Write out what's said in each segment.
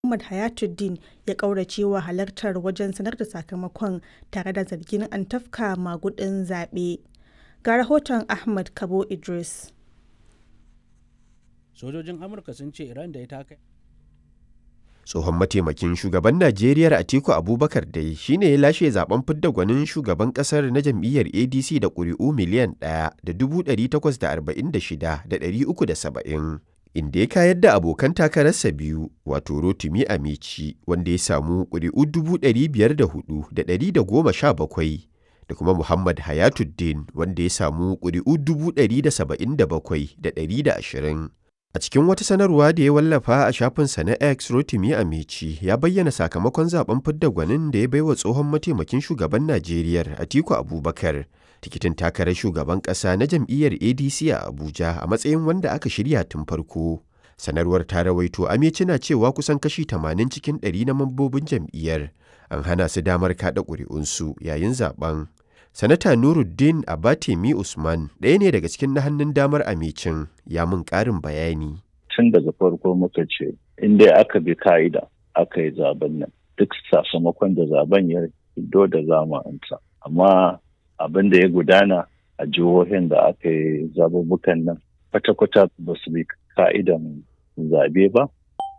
Muhammad Hayatuddin ya ƙauracewa halartar wajen sanar da sakamakon tare da zargin an tafka magudin zaɓe. Ga rahoton Ahmad Kabo Idris. Sojojin Amurka sun ce Iran da ita kai tsohon mataimakin shugaban najeriya atiku abubakar dai shine ya lashe zaben fidda gwanin shugaban kasar na jam'iyyar adc da ƙuri'u miliyan ɗaya da dubu ɗari takwas da arba'in da shida da ɗari uku da saba'in inda ya kayar da abokan takararsa biyu wato rotimi amici wanda ya samu ƙuri'u dubu ɗari biyar da hudu da ɗari da goma sha bakwai da kuma muhammad hayatuddin wanda ya samu ƙuri'u dubu ɗari da saba'in da bakwai da ɗari da ashirin A cikin wata sanarwa da ya wallafa a shafinsa na X Rotimi Amici ya bayyana sakamakon zaben fidda gwanin da ya baiwa tsohon mataimakin shugaban Najeriya Atiku Abubakar tikitin takarar shugaban ƙasa na jam'iyyar ADC a Abuja a matsayin wanda aka shirya tun farko. Sanarwar ta rawaito Amici na cewa kusan kashi 80 cikin 100 na mambobin jam'iyyar an hana su damar kaɗa ƙuri'unsu yayin zaben. Sanata Nuruddin Abatemi Usman ɗaya ne daga cikin na hannun damar amicin ya mun ƙarin bayani. Tun daga farko muka ce, in dai aka bi ka'ida aka yi zaben nan, duk sakamakon da zaben ya fito da zama'anta. Amma abin da ya gudana a jihohin da aka yi zabubukan nan, kwata-kwata ba su bi ka'idan zabe ba,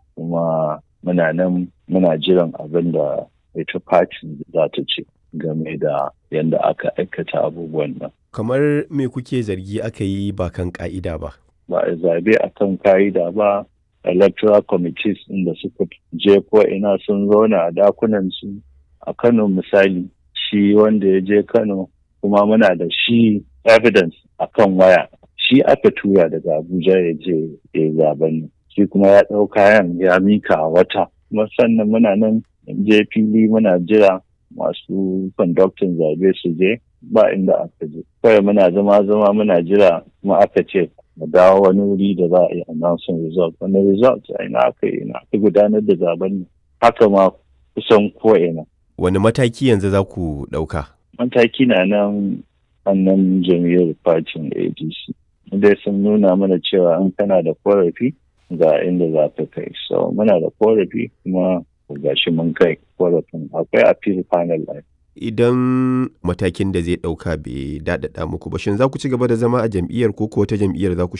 kuma muna nan muna jiran abin da ita fatin za ta ce. game da yadda aka aikata abubuwan nan. Kamar me kuke zargi aka yi ba kan ka'ida ba? Ba a zabe a kan ka'ida ba, electoral committees inda suka je ko ina sun zauna a dakunan su a Kano misali shi wanda ya je Kano kuma muna da shi evidence a kan waya shi aka tura daga Abuja ya je ya zaben shi kuma ya ɗau kayan ya mika wata kuma sannan muna nan je fili muna jira masu kwandaktin zabe su je ba inda aka je kawai muna zama zama muna jira kuma aka ce mu dawo wani wuri da za a yi announcing result wani result a ina aka yi ina aka gudanar da zaben ne haka ma kusan ko ina wani mataki yanzu za ku ɗauka mataki na nan annan jam'iyyar fatin adc dai sun nuna mana cewa in kana da korafi ga inda za ka kai so muna da korafi kuma gashi mun kai korafin akwai appeal panel line. Idan matakin da zai ɗauka bai daɗaɗa muku ba shin za ku ci gaba da zama a jam'iyyar ko wata jam'iyyar za ku